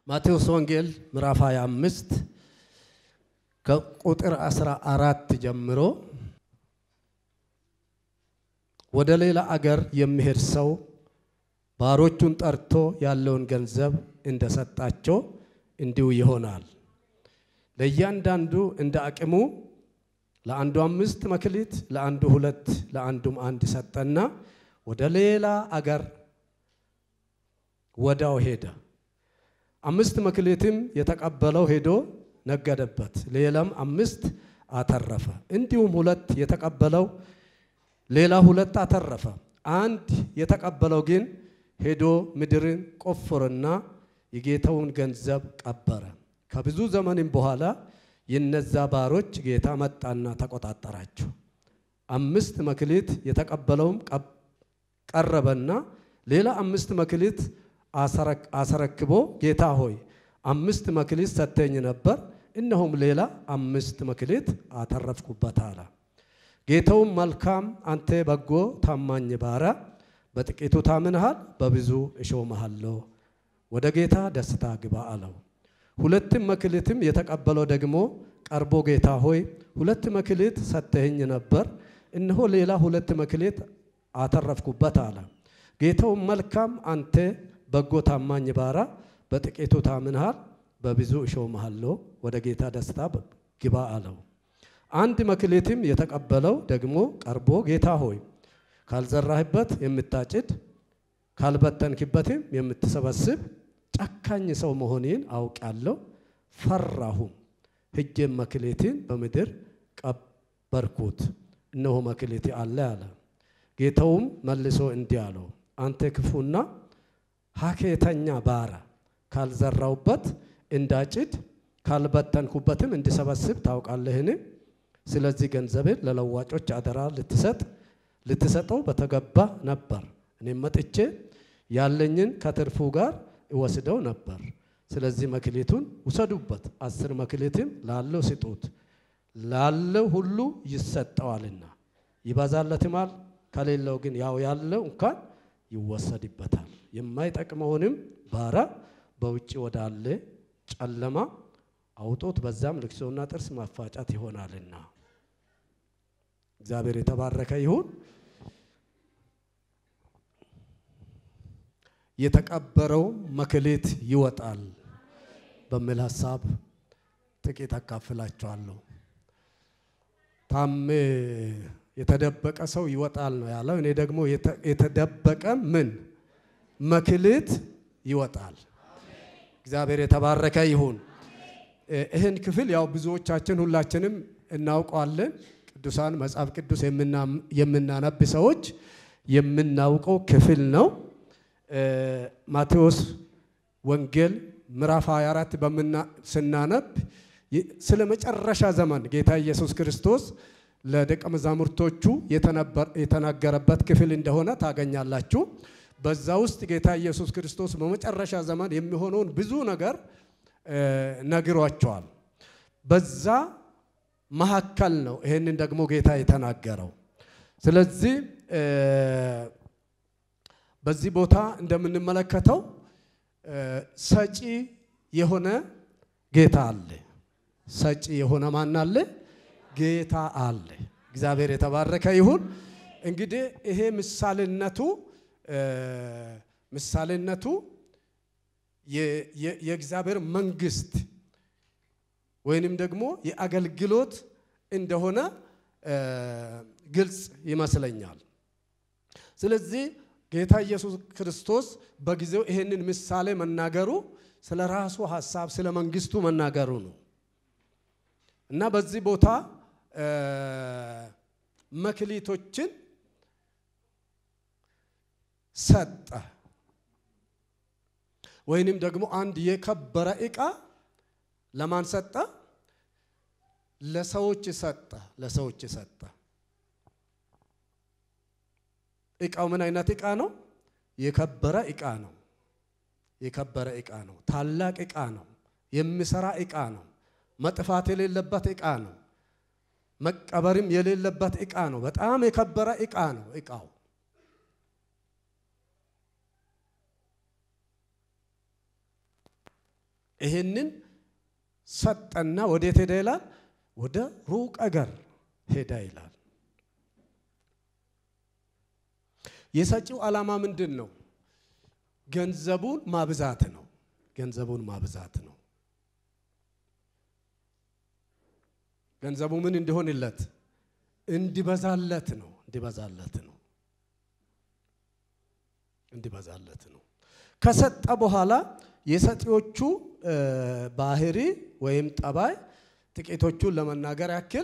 ማቴዎስ ወንጌል ምዕራፍ 25 ከቁጥር 14 ጀምሮ ወደ ሌላ አገር የሚሄድ ሰው ባሮቹን ጠርቶ ያለውን ገንዘብ እንደሰጣቸው እንዲሁ ይሆናል። ለእያንዳንዱ እንደ አቅሙ ለአንዱ አምስት መክሊት፣ ለአንዱ ሁለት፣ ለአንዱም አንድ ሰጠና ወደ ሌላ አገር ወዳው ሄደ። አምስት መክሊትም የተቀበለው ሄዶ ነገደበት፣ ሌላም አምስት አተረፈ። እንዲሁም ሁለት የተቀበለው ሌላ ሁለት አተረፈ። አንድ የተቀበለው ግን ሄዶ ምድርን ቆፈረና የጌታውን ገንዘብ ቀበረ። ከብዙ ዘመንም በኋላ የነዛ ባሮች ጌታ መጣና ተቆጣጠራቸው። አምስት መክሊት የተቀበለውም ቀረበና ሌላ አምስት መክሊት አስረክቦ ጌታ ሆይ አምስት መክሊት ሰጥተኝ ነበር፣ እነሆም ሌላ አምስት መክሊት አተረፍኩበት አለ። ጌታውም መልካም አንተ በጎ ታማኝ ባሪያ፣ በጥቂቱ ታምንሃል፣ በብዙ እሾምሃለሁ፣ ወደ ጌታ ደስታ ግባ አለው። ሁለትም መክሊትም የተቀበለው ደግሞ ቀርቦ ጌታ ሆይ ሁለት መክሊት ሰጥተኸኝ ነበር፣ እነሆ ሌላ ሁለት መክሊት አተረፍኩበት አለ። ጌታውም መልካም አንተ በጎ ታማኝ ባሪያ፣ በጥቂቱ ታምንሃል፣ በብዙ እሾምሃለሁ፣ ወደ ጌታ ደስታ ግባ አለው። አንድ መክሊትም የተቀበለው ደግሞ ቀርቦ ጌታ ሆይ ካልዘራህበት የምታጭድ ካልበተንክበትም የምትሰበስብ ጨካኝ ሰው መሆኔን አውቃለሁ፣ ፈራሁም። ሄጄም መክሊቴን በምድር ቀበርኩት፣ እነሆ መክሊቴ አለ አለ። ጌታውም መልሶ እንዲህ አለው፣ አንተ ክፉና ሀኬተኛ ባሪያ፣ ካልዘራውበት እንዳጭድ ካልበተንኩበትም እንዲሰበስብ ታውቃለህን? ስለዚህ ገንዘብን ለለዋጮች አደራ ልትሰጥ ልትሰጠው በተገባ ነበር። እኔም መጥቼ ያለኝን ከትርፉ ጋር እወስደው ነበር። ስለዚህ መክሊቱን ውሰዱበት፣ አስር መክሊትም ላለው ስጡት፣ ላለው ሁሉ ይሰጠዋልና ይበዛለትማል፣ ከሌለው ግን ያው ያለው እንኳን ይወሰድበታል። የማይጠቅመውንም ባሪያ በውጭ ወዳለ ጨለማ አውጦት፣ በዛም ልቅሶና ጥርስ ማፋጫት ይሆናልና። እግዚአብሔር የተባረከ ይሁን። የተቀበረው መክሊት ይወጣል በሚል ሀሳብ ጥቂት አካፍላችኋለሁ። ታሜ የተደበቀ ሰው ይወጣል ነው ያለው። እኔ ደግሞ የተደበቀ ምን መክሊት ይወጣል። እግዚአብሔር የተባረከ ይሁን። ይህን ክፍል ያው ብዙዎቻችን ሁላችንም እናውቀዋለን። ቅዱሳን መጽሐፍ ቅዱስ የምናነብ ሰዎች የምናውቀው ክፍል ነው። ማቴዎስ ወንጌል ምዕራፍ 24 ስናነብ ስለ መጨረሻ ዘመን ጌታ ኢየሱስ ክርስቶስ ለደቀ መዛሙርቶቹ የተናገረበት ክፍል እንደሆነ ታገኛላችሁ። በዛ ውስጥ ጌታ ኢየሱስ ክርስቶስ በመጨረሻ ዘመን የሚሆነውን ብዙ ነገር ነግሯቸዋል። በዛ መካከል ነው ይህንን ደግሞ ጌታ የተናገረው። ስለዚህ በዚህ ቦታ እንደምንመለከተው ሰጪ የሆነ ጌታ አለ። ሰጪ የሆነ ማን አለ? ጌታ አለ። እግዚአብሔር የተባረከ ይሁን። እንግዲህ ይሄ ምሳሌነቱ ምሳሌነቱ የእግዚአብሔር መንግስት ወይንም ደግሞ የአገልግሎት እንደሆነ ግልጽ ይመስለኛል። ስለዚህ ጌታ ኢየሱስ ክርስቶስ በጊዜው ይሄንን ምሳሌ መናገሩ ስለ ራሱ ሀሳብ ስለ መንግስቱ መናገሩ ነው እና በዚህ ቦታ መክሊቶችን ሰጠ ወይንም ደግሞ አንድ የከበረ ዕቃ ለማን ሰጠ? ለሰዎች ሰጠ። ለሰዎች ሰጠ። ዕቃው ምን አይነት ዕቃ ነው? የከበረ ዕቃ ነው። የከበረ ዕቃ ነው። ታላቅ ዕቃ ነው። የሚሰራ ዕቃ ነው። መጥፋት የሌለበት ዕቃ ነው። መቀበርም የሌለበት ዕቃ ነው። በጣም የከበረ ዕቃ ነው ዕቃው። ይህንን ሰጠና ወዴት ሄደ ይላል? ወደ ሩቅ አገር ሄደ ይላል። የሰጪው ዓላማ ምንድን ነው? ገንዘቡን ማብዛት ነው። ገንዘቡን ማብዛት ነው። ገንዘቡ ምን እንዲሆንለት? እንዲበዛለት ነው። እንዲበዛለት ነው። እንዲበዛለት ነው። ከሰጠ በኋላ የሰጪዎቹ ባህሪ ወይም ጠባይ ጥቂቶቹን ለመናገር ያክል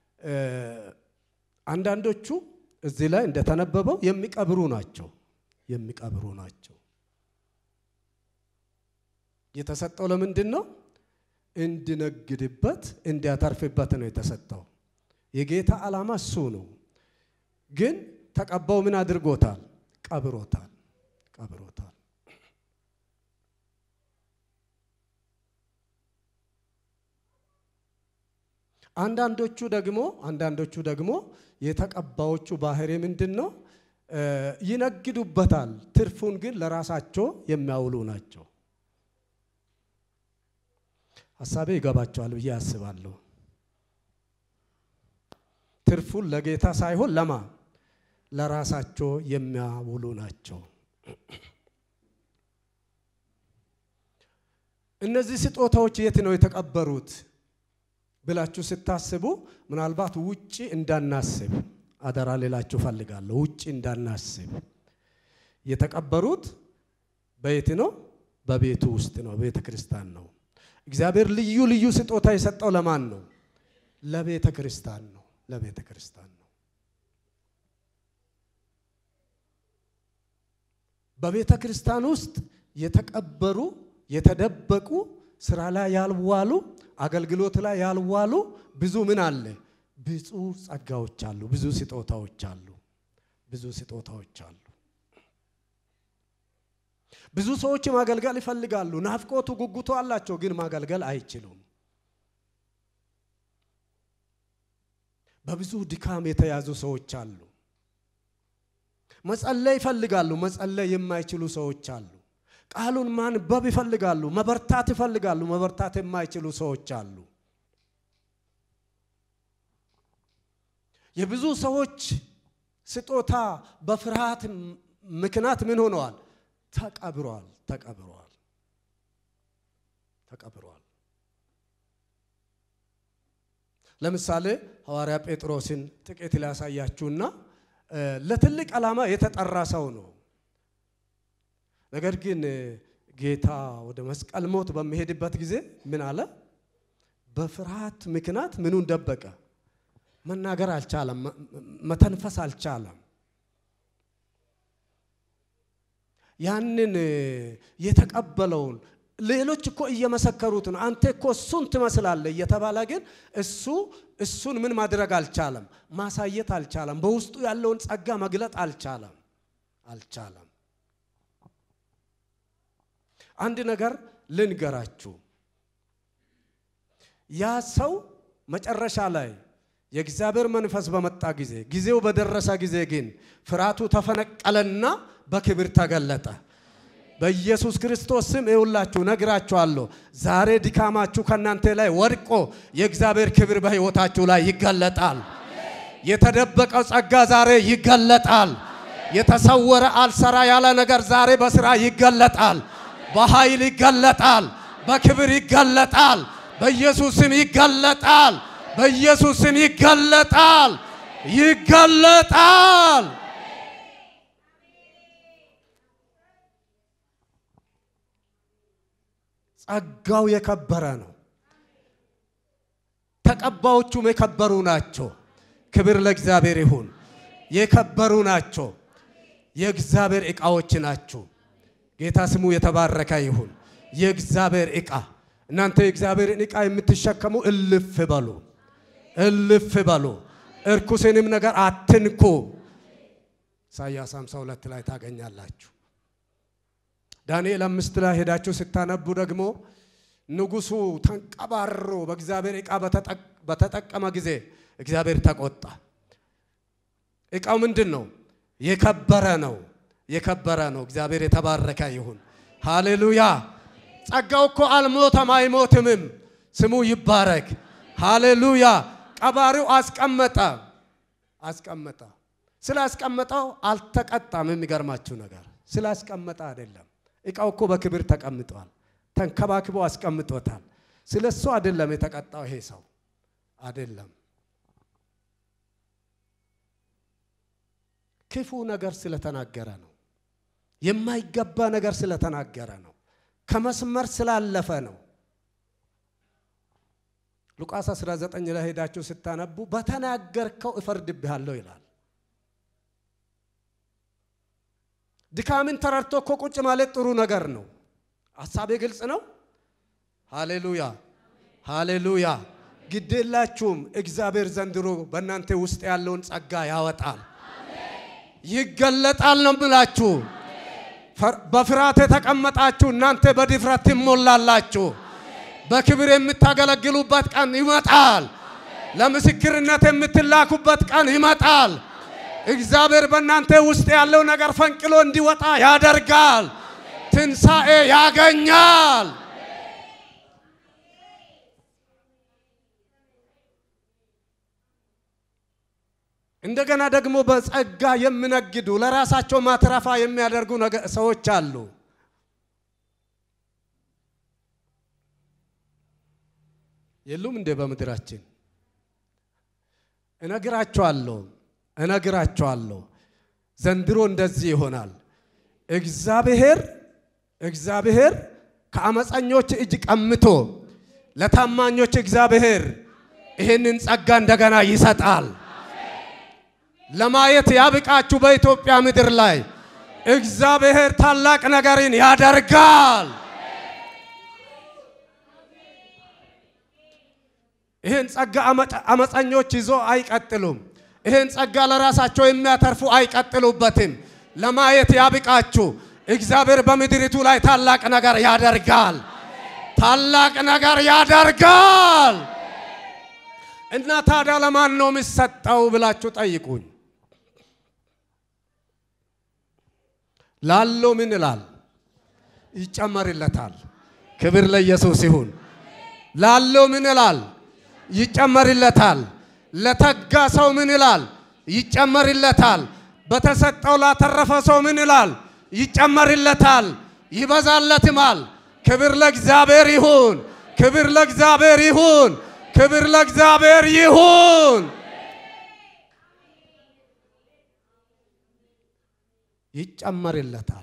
አንዳንዶቹ እዚህ ላይ እንደተነበበው የሚቀብሩ ናቸው። የሚቀብሩ ናቸው። የተሰጠው ለምንድን ነው? እንዲነግድበት እንዲያተርፍበት ነው የተሰጠው። የጌታ ዓላማ እሱ ነው። ግን ተቀባው ምን አድርጎታል? ቀብሮታል። ቀብሮታል። አንዳንዶቹ ደግሞ አንዳንዶቹ ደግሞ የተቀባዮቹ ባህሪ ምንድን ነው? ይነግዱበታል። ትርፉን ግን ለራሳቸው የሚያውሉ ናቸው። ሀሳቤ ይገባቸዋል ብዬ አስባለሁ። ትርፉን ለጌታ ሳይሆን ለማ ለራሳቸው የሚያውሉ ናቸው። እነዚህ ስጦታዎች የት ነው የተቀበሩት ብላችሁ ስታስቡ ምናልባት ውጪ እንዳናስብ አደራ ሌላችሁ ፈልጋለሁ። ውጪ እንዳናስብ የተቀበሩት በየት ነው? በቤቱ ውስጥ ነው፣ ቤተ ክርስቲያን ነው። እግዚአብሔር ልዩ ልዩ ስጦታ የሰጠው ለማን ነው? ለቤተ ክርስቲያን ነው። ለቤተ ክርስቲያን ነው። በቤተ ክርስቲያን ውስጥ የተቀበሩ የተደበቁ ስራ ላይ ያልዋሉ አገልግሎት ላይ ያልዋሉ ብዙ ምን አለ? ብዙ ጸጋዎች አሉ። ብዙ ስጦታዎች አሉ። ብዙ ስጦታዎች አሉ። ብዙ ሰዎች ማገልገል ይፈልጋሉ። ናፍቆቱ፣ ጉጉቱ አላቸው፣ ግን ማገልገል አይችሉም። በብዙ ድካም የተያዙ ሰዎች አሉ። መጸለይ ይፈልጋሉ፣ መጸለይ የማይችሉ ሰዎች አሉ። ቃሉን ማንበብ ይፈልጋሉ፣ መበርታት ይፈልጋሉ፣ መበርታት የማይችሉ ሰዎች አሉ። የብዙ ሰዎች ስጦታ በፍርሃት ምክንያት ምን ሆነዋል? ተቀብሯል። ተቀብሯል። ተቀብሯል። ለምሳሌ ሐዋርያ ጴጥሮስን ጥቂት ሊያሳያችሁና ለትልቅ ዓላማ የተጠራ ሰው ነው። ነገር ግን ጌታ ወደ መስቀል ሞት በሚሄድበት ጊዜ ምን አለ? በፍርሃት ምክንያት ምኑን ደበቀ? መናገር አልቻለም። መተንፈስ አልቻለም። ያንን የተቀበለውን ሌሎች እኮ እየመሰከሩት ነው። አንተ እኮ እሱን ትመስላለህ እየተባለ ግን እሱ እሱን ምን ማድረግ አልቻለም፣ ማሳየት አልቻለም። በውስጡ ያለውን ጸጋ መግለጥ አልቻለም አልቻለም። አንድ ነገር ልንገራችሁ። ያ ሰው መጨረሻ ላይ የእግዚአብሔር መንፈስ በመጣ ጊዜ ጊዜው በደረሰ ጊዜ ግን ፍርሃቱ ተፈነቀለና በክብር ተገለጠ። በኢየሱስ ክርስቶስ ስም ይውላችሁ ነግራችኋለሁ። ዛሬ ድካማችሁ ከእናንተ ላይ ወድቆ የእግዚአብሔር ክብር በሕይወታችሁ ላይ ይገለጣል። የተደበቀው ጸጋ ዛሬ ይገለጣል። የተሰወረ አልሰራ ያለ ነገር ዛሬ በስራ ይገለጣል። በኃይል ይገለጣል። በክብር ይገለጣል። በኢየሱስ ስም ይገለጣል። በኢየሱስ ስም ይገለጣል። ይገለጣል። ጸጋው የከበረ ነው። ተቀባዮቹም የከበሩ ናቸው። ክብር ለእግዚአብሔር ይሁን። የከበሩ ናቸው። የእግዚአብሔር ዕቃዎች ናቸው። ጌታ ስሙ የተባረከ ይሁን። የእግዚአብሔር ዕቃ እናንተ የእግዚአብሔርን ዕቃ የምትሸከሙ እልፍ በሉ፣ እልፍ በሉ፣ እርኩስንም ነገር አትንኩ። ኢሳይያስ 52 ላይ ታገኛላችሁ። ዳንኤል አምስት ላይ ሄዳችሁ ስታነቡ ደግሞ ንጉሡ ተንቀባሮ በእግዚአብሔር ዕቃ በተጠቀመ ጊዜ እግዚአብሔር ተቆጣ። ዕቃው ምንድን ነው? የከበረ ነው። የከበረ ነው። እግዚአብሔር የተባረከ ይሁን። ሃሌሉያ። ጸጋው እኮ አልሞተም አይሞትምም። ስሙ ይባረክ። ሃሌሉያ። ቀባሪው አስቀመጠ አስቀመጠ። ስላስቀመጠው አልተቀጣም። የሚገርማችሁ ነገር ስላስቀመጠ አይደለም። እቃው እኮ በክብር ተቀምጧል። ተንከባክቦ አስቀምጦታል። ስለ እሱ አይደለም የተቀጣው ይሄ ሰው አይደለም። ክፉ ነገር ስለተናገረ ነው። የማይገባ ነገር ስለተናገረ ነው። ከመስመር ስላለፈ ነው። ሉቃስ 19 ላይ ሄዳችሁ ስታነቡ በተናገርከው እፈርድብሃለሁ ይላል። ድካምን ተረድቶ እኮ ቁጭ ማለት ጥሩ ነገር ነው። ሀሳቤ ግልጽ ነው። ሃሌሉያ ሃሌሉያ። ግዴላችሁም እግዚአብሔር ዘንድሮ በእናንተ ውስጥ ያለውን ጸጋ ያወጣል፣ ይገለጣል ነው ምላችሁ። በፍርሃት የተቀመጣችሁ እናንተ በድፍረት ትሞላላችሁ። በክብር የምታገለግሉበት ቀን ይመጣል። ለምስክርነት የምትላኩበት ቀን ይመጣል። እግዚአብሔር በእናንተ ውስጥ ያለው ነገር ፈንቅሎ እንዲወጣ ያደርጋል። ትንሣኤ ያገኛል። እንደገና ደግሞ በጸጋ የሚነግዱ ለራሳቸው ማትረፋ የሚያደርጉ ሰዎች አሉ። የሉም እንዴ? በምድራችን እነግራቸዋለሁ እነግራቸዋለሁ ዘንድሮ እንደዚህ ይሆናል። እግዚአብሔር እግዚአብሔር ከአመፀኞች እጅ ቀምቶ ለታማኞች እግዚአብሔር ይህንን ጸጋ እንደገና ይሰጣል። ለማየት ያብቃችሁ። በኢትዮጵያ ምድር ላይ እግዚአብሔር ታላቅ ነገርን ያደርጋል። ይህን ጸጋ አመፀኞች ይዞ አይቀጥሉም። ይህን ጸጋ ለራሳቸው የሚያተርፉ አይቀጥሉበትም። ለማየት ያብቃችሁ። እግዚአብሔር በምድሪቱ ላይ ታላቅ ነገር ያደርጋል። ታላቅ ነገር ያደርጋል። እና ታዲያ ለማን ነው የሚሰጠው ብላችሁ ጠይቁኝ። ላለው ምን ይላል? ይጨመርለታል። ክብር ለኢየሱስ ይሁን። ላለው ምን ይላል? ይጨመርለታል። ለተጋ ሰው ምን ይላል? ይጨመርለታል። በተሰጠው ላተረፈ ሰው ምን ይላል? ይጨመርለታል፣ ይበዛለትማል። ክብር ለእግዚአብሔር ይሁን። ክብር ለእግዚአብሔር ይሁን። ክብር ለእግዚአብሔር ይሁን። ይጨመርለታል።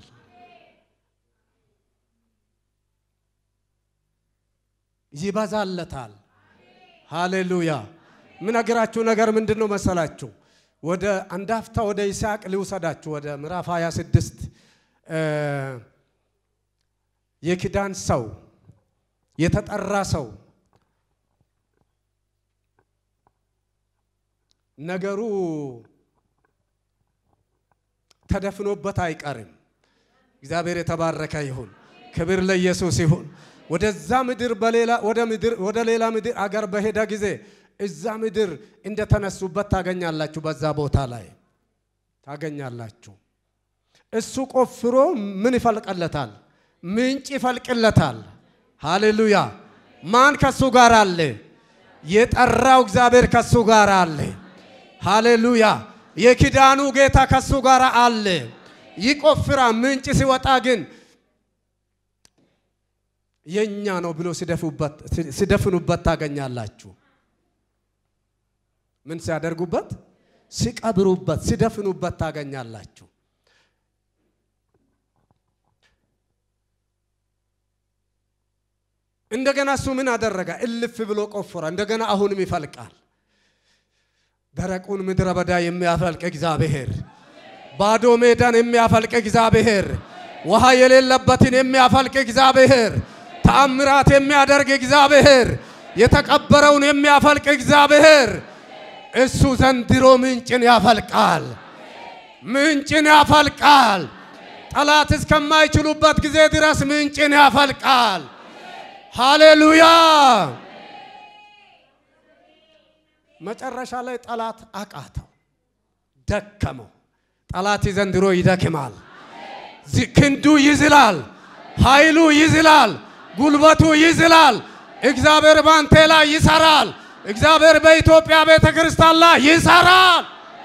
ይበዛለታል። ሃሌሉያ። ምነግራችሁ ነገር ምንድን ነው መሰላችሁ? ወደ አንድ አፍታ ወደ ይስሐቅ ሊውሰዳችሁ ወደ ምዕራፍ 26 የኪዳን ሰው የተጠራ ሰው ነገሩ ተደፍኖበት አይቀርም። እግዚአብሔር የተባረከ ይሁን። ክብር ለኢየሱስ ይሁን። ወደዛ ምድር በሌላ ወደ ምድር ወደ ሌላ ምድር አገር በሄደ ጊዜ እዛ ምድር እንደተነሱበት ታገኛላችሁ። በዛ ቦታ ላይ ታገኛላችሁ። እሱ ቆፍሮ ምን ይፈልቅለታል? ምንጭ ይፈልቅለታል። ሃሌሉያ። ማን ከሱ ጋር አለ? የጠራው እግዚአብሔር ከሱ ጋር አለ። ሃሌሉያ። የኪዳኑ ጌታ ከሱ ጋር አለ። ይቆፍራ። ምንጭ ሲወጣ ግን የኛ ነው ብሎ ሲደፍኑበት ታገኛላችሁ። ምን ሲያደርጉበት? ሲቀብሩበት፣ ሲደፍኑበት ታገኛላችሁ። እንደገና እሱ ምን አደረገ? እልፍ ብሎ ቆፈረ። እንደገና አሁንም ይፈልቃል። ደረቁን ምድረ በዳ የሚያፈልቅ እግዚአብሔር፣ ባዶ ሜዳን የሚያፈልቅ እግዚአብሔር፣ ውሃ የሌለበትን የሚያፈልቅ እግዚአብሔር፣ ተአምራት የሚያደርግ እግዚአብሔር፣ የተቀበረውን የሚያፈልቅ እግዚአብሔር እሱ ዘንድሮ ምንጭን ያፈልቃል። ምንጭን ያፈልቃል። ጠላት እስከማይችሉበት ጊዜ ድረስ ምንጭን ያፈልቃል። ሃሌሉያ። መጨረሻ ላይ ጠላት አቃተው፣ ደከመው። ጠላት ዘንድሮ ይደክማል። ክንዱ ይዝላል፣ ኃይሉ ይዝላል፣ ጉልበቱ ይዝላል። እግዚአብሔር ባንቴ ላይ ይሰራል። እግዚአብሔር በኢትዮጵያ ቤተ ክርስቲያን ላይ ይሰራል።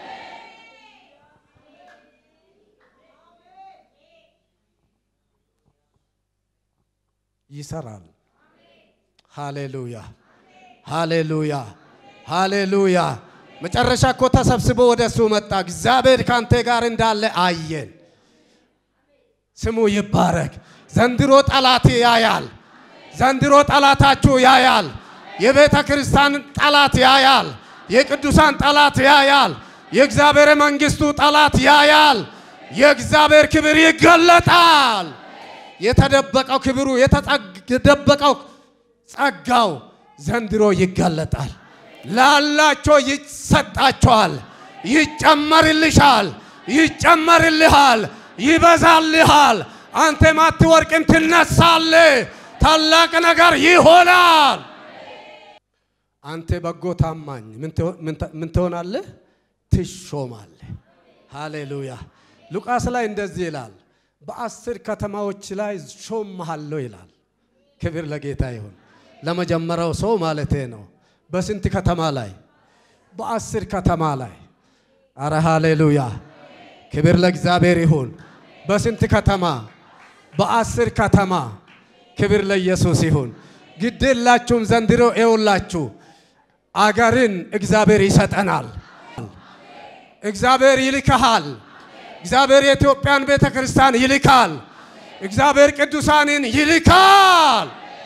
ይሰራል። ሃሌሉያ ሃሌሉያ ሃሌሉያ። መጨረሻ እኮ ተሰብስቦ ወደ እሱ መጣ። እግዚአብሔር ካንተ ጋር እንዳለ አየን። ስሙ ይባረክ። ዘንድሮ ጠላት ያያል። ዘንድሮ ጠላታችሁ ያያል። የቤተ ክርስቲያን ጠላት ያያል። የቅዱሳን ጠላት ያያል። የእግዚአብሔር መንግስቱ ጠላት ያያል። የእግዚአብሔር ክብር ይገለጣል። የተደበቀው ክብሩ የተደበቀው ጸጋው ዘንድሮ ይገለጣል። ላላቸው ይሰጣቸዋል፣ ይጨመርልሻል፣ ይጨመርልሃል፣ ይበዛልሃል። አንተም አትወርቅም፣ ትነሳለህ። ታላቅ ነገር ይሆናል። አንተ በጎ ታማኝ ምን ትሆናለህ? ትሾማለህ። ሃሌሉያ። ሉቃስ ላይ እንደዚህ ይላል፣ በአስር ከተማዎች ላይ ሾምሃለሁ ይላል። ክብር ለጌታ ይሁን። ለመጀመሪያው ሰው ማለቴ ነው። በስንት ከተማ ላይ? በአስር ከተማ ላይ። አረ ሃሌሉያ! ክብር ለእግዚአብሔር ይሁን። በስንት ከተማ? በአስር ከተማ። ክብር ለኢየሱስ ይሁን። ግድ የላችሁም። ዘንድሮ ኤውላችሁ አገርን እግዚአብሔር ይሰጠናል። እግዚአብሔር ይልክሃል። እግዚአብሔር የኢትዮጵያን ቤተ ክርስቲያን ይልካል። እግዚአብሔር ቅዱሳንን ይልካል።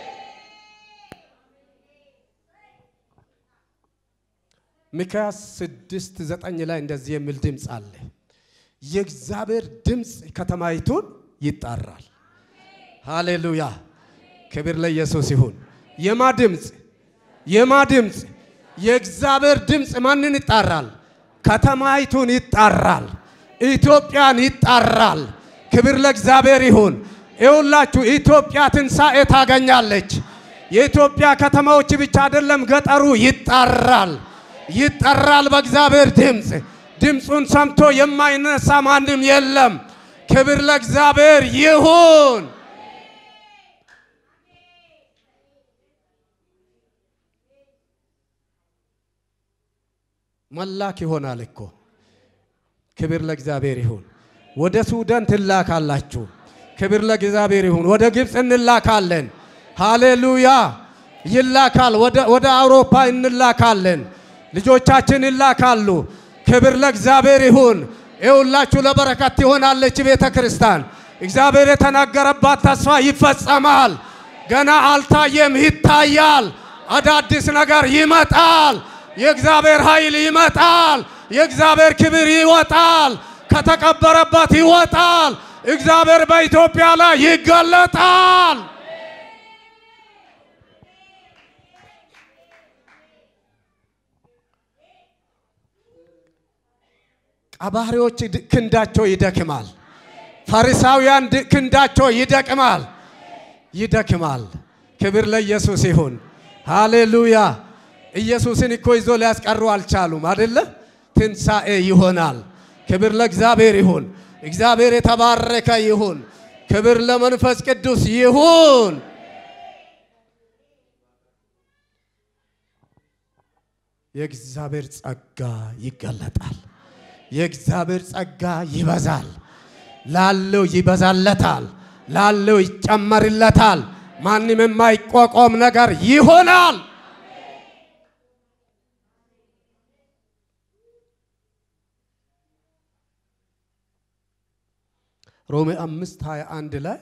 ሚክያስ ስድስት ዘጠኝ ላይ እንደዚህ የሚል ድምፅ አለ። የእግዚአብሔር ድምፅ ከተማይቱን ይጣራል። ሃሌሉያ ክብር ለኢየሱስ ይሁን። የማ ድምፅ? የማ ድምፅ? የእግዚአብሔር ድምፅ ማንን ይጣራል? ከተማይቱን ይጣራል። ኢትዮጵያን ይጣራል። ክብር ለእግዚአብሔር ይሁን። ይሁላችሁ ኢትዮጵያ ትንሣኤ ታገኛለች። የኢትዮጵያ ከተማዎች ብቻ አይደለም፣ ገጠሩ ይጣራል ይጠራል በእግዚአብሔር ድምፅ። ድምፁን ሰምቶ የማይነሳ ማንም የለም። ክብር ለእግዚአብሔር ይሁን። መላክ ይሆናል እኮ። ክብር ለእግዚአብሔር ይሁን። ወደ ሱዳን ትላካላችሁ። ክብር ለእግዚአብሔር ይሁን። ወደ ግብፅ እንላካለን። ሃሌሉያ ይላካል። ወደ አውሮፓ እንላካለን። ልጆቻችን ይላካሉ። ክብር ለእግዚአብሔር ይሁን። ይሁላችሁ ለበረከት ትሆናለች ቤተ ክርስቲያን። እግዚአብሔር የተናገረባት ተስፋ ይፈጸማል። ገና አልታየም፣ ይታያል። አዳዲስ ነገር ይመጣል። የእግዚአብሔር ኃይል ይመጣል። የእግዚአብሔር ክብር ይወጣል። ከተቀበረበት ይወጣል። እግዚአብሔር በኢትዮጵያ ላይ ይገለጣል። ቀባሪዎች ክንዳቸው ይደክማል። ፈሪሳውያን ክንዳቸው ይደክማል ይደክማል። ክብር ለኢየሱስ ይሁን። ሃሌሉያ። ኢየሱስን እኮ ይዞ ሊያስቀሩ አልቻሉም አደለ? ትንሣኤ ይሆናል። ክብር ለእግዚአብሔር ይሁን። እግዚአብሔር የተባረከ ይሁን። ክብር ለመንፈስ ቅዱስ ይሁን። የእግዚአብሔር ጸጋ ይገለጣል። የእግዚአብሔር ጸጋ ይበዛል። ላለው ይበዛለታል፣ ላለው ይጨመርለታል። ማንም የማይቋቋም ነገር ይሆናል። ሮሜ አምስት ሀያ አንድ ላይ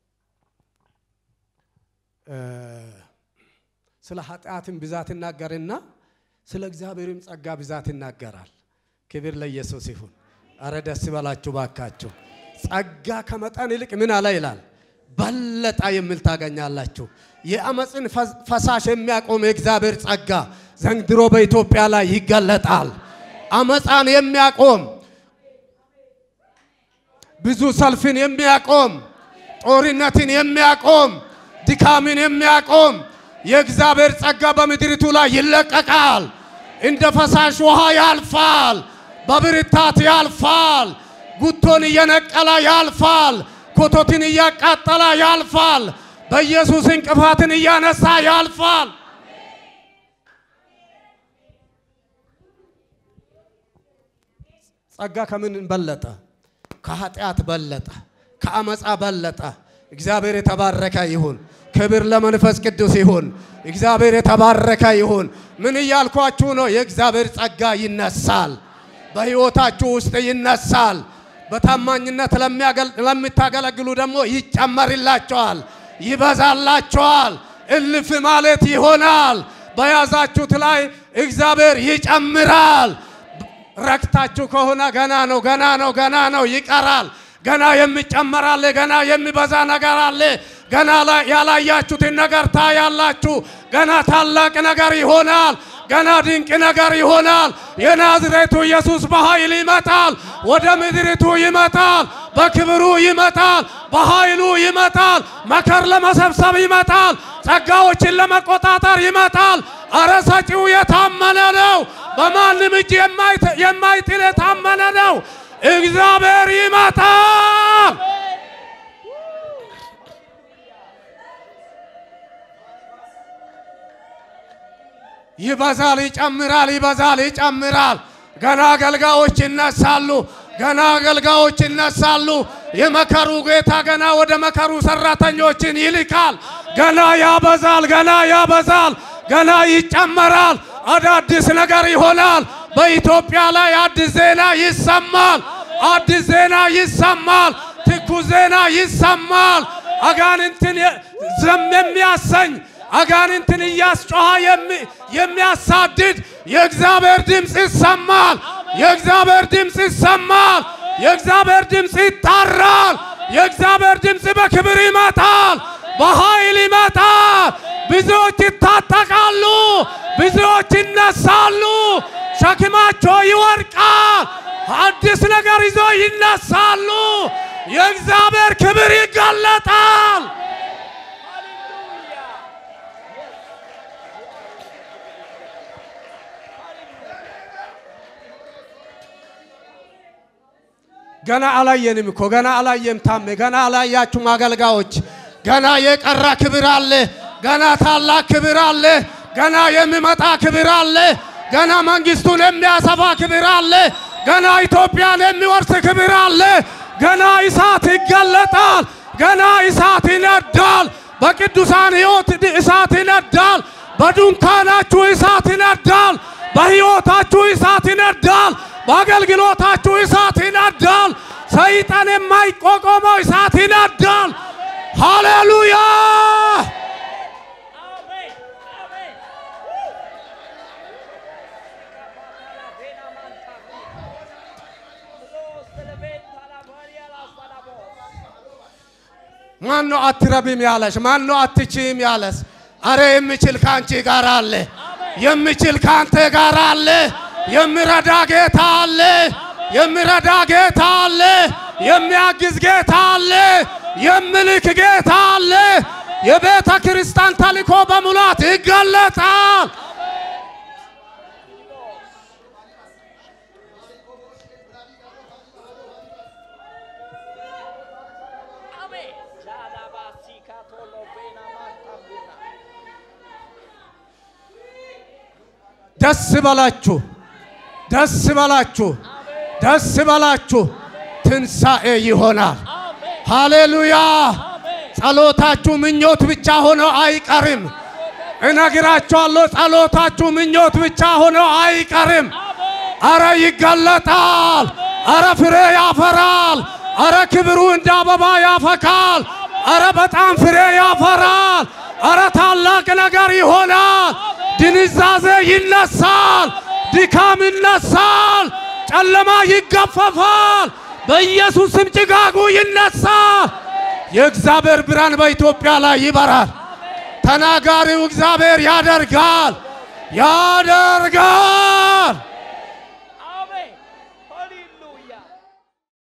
ስለ ኃጢአትን ብዛት ይናገርና ስለ እግዚአብሔርም ጸጋ ብዛት ይናገራል። ክብር ለኢየሱስ ይሁን። አረ ደስ በላችሁ ባካችሁ። ጸጋ ከመጠን ይልቅ ምን አለ ይላል በለጠ የሚል ታገኛላችሁ። የአመፅን ፈሳሽ የሚያቆም የእግዚአብሔር ጸጋ ዘንድሮ በኢትዮጵያ ላይ ይገለጣል። አመፃን የሚያቆም ብዙ ሰልፍን የሚያቆም ጦርነትን የሚያቆም ድካምን የሚያቆም የእግዚአብሔር ጸጋ በምድሪቱ ላይ ይለቀቃል። እንደ ፈሳሽ ውሃ ያልፋል። በብርታት ያልፋል። ጉቶን እየነቀለ ያልፋል። ኮቶትን እያቃጠለ ያልፋል። በኢየሱስ እንቅፋትን እያነሳ ያልፋል። ጸጋ ከምን በለጠ? ከኃጢአት በለጠ፣ ከአመፃ በለጠ። እግዚአብሔር የተባረከ ይሁን። ክብር ለመንፈስ ቅዱስ ይሁን። እግዚአብሔር የተባረከ ይሁን። ምን እያልኳችሁ ነው? የእግዚአብሔር ጸጋ ይነሳል፣ በሕይወታችሁ ውስጥ ይነሳል። በታማኝነት ለምታገለግሉ ደግሞ ይጨመርላቸዋል፣ ይበዛላቸዋል። እልፍ ማለት ይሆናል። በያዛችሁት ላይ እግዚአብሔር ይጨምራል። ረክታችሁ ከሆነ ገና ነው፣ ገና ነው፣ ገና ነው፣ ይቀራል። ገና የሚጨመር አለ፣ ገና የሚበዛ ነገር አለ። ገና ያላያችሁትን ነገር ታያላችሁ። ገና ታላቅ ነገር ይሆናል። ገና ድንቅ ነገር ይሆናል። የናዝሬቱ ኢየሱስ በኃይል ይመጣል። ወደ ምድሪቱ ይመጣል። በክብሩ ይመጣል። በኃይሉ ይመጣል። መከር ለመሰብሰብ ይመጣል። ጸጋዎችን ለመቆጣጠር ይመጣል። አረ ሰጪው የታመነ ነው። በማንም እጅ የማይጥል የታመነ ነው። እግዚአብሔር ይመጣል። ይበዛል፣ ይጨምራል፣ ይበዛል፣ ይጨምራል። ገና አገልጋዮች ይነሳሉ። ገና አገልጋዮች ይነሳሉ። የመከሩ ጌታ ገና ወደ መከሩ ሰራተኞችን ይልካል። ገና ያበዛል፣ ገና ያበዛል፣ ገና ይጨመራል። አዳዲስ ነገር ይሆናል። በኢትዮጵያ ላይ አዲስ ዜና ይሰማል። አዲስ ዜና ይሰማል። ትኩስ ዜና ይሰማል። አጋንንትን ዝም የሚያሰኝ አጋንንትን እያስጮኸ የሚያሳድድ የእግዚአብሔር ድምፅ ይሰማል። የእግዚአብሔር ድምፅ ይሰማል። የእግዚአብሔር ድምፅ ይጣራል። የእግዚአብሔር ድምፅ በክብር ይመጣል፣ በኃይል ይመጣል። ብዙዎች ይታጠቃሉ፣ ብዙዎች ይነሳሉ፣ ሸክማቸው ይወድቃል። አዲስ ነገር ይዞ ይነሳሉ። የእግዚአብሔር ክብር ይገለጣል። ገና አላየንም እኮ ገና አላየም። ታሜ ገና አላያችሁም አገልጋዮች። ገና የቀረ ክብር አለ። ገና ታላቅ ክብር አለ። ገና የሚመጣ ክብር አለ። ገና መንግስቱን የሚያሰፋ ክብር አለ። ገና ኢትዮጵያን የሚወርስ ክብር አለ። ገና እሳት ይገለጣል። ገና እሳት ይነዳል። በቅዱሳን ሕይወት እሳት ይነዳል። በድንኳናችሁ እሳት ይነዳል። በሕይወታችሁ እሳት ይነዳል። በአገልግሎታችሁ እሳት ይነዳል። ሰይጣን የማይቋቋመው እሳት ይነዳል። ሃሌሉያ! ማነው አትረቢም ያለሽ? ማነው አትችይም ያለስ? አረ የሚችል ከአንቺ ጋር አለ። የሚችል ከአንተ ጋር አለ። የሚረዳ ጌታ አለ። የሚረዳ ጌታ አለ። የሚያግዝ ጌታ አለ። የሚልክ ጌታ አለ። የቤተ ክርስቲያን ተልእኮ በሙላት ይገለጣል። ደስ በላችሁ፣ ደስ በላችሁ፣ ደስ በላችሁ። ትንሣኤ ይሆናል። ሃሌሉያ! ጸሎታችሁ ምኞት ብቻ ሆኖ አይቀርም። እነግራችኋለሁ፣ ጸሎታችሁ ምኞት ብቻ ሆኖ አይቀርም። አረ ይገለጣል። አረ ፍሬ ያፈራል። አረ ክብሩ እንደ አበባ ያፈካል። አረ በጣም ፍሬ ያፈራል። አረ ታላቅ ነገር ይሆናል። ድንዛዜ ይነሳል። ድካም ይነሳል። ጨለማ ይገፈፋል። በኢየሱስም ጭጋጉ ይነሳል። የእግዚአብሔር ብርሃን በኢትዮጵያ ላይ ይበራል። ተናጋሪው እግዚአብሔር ያደርጋል ያደርጋል።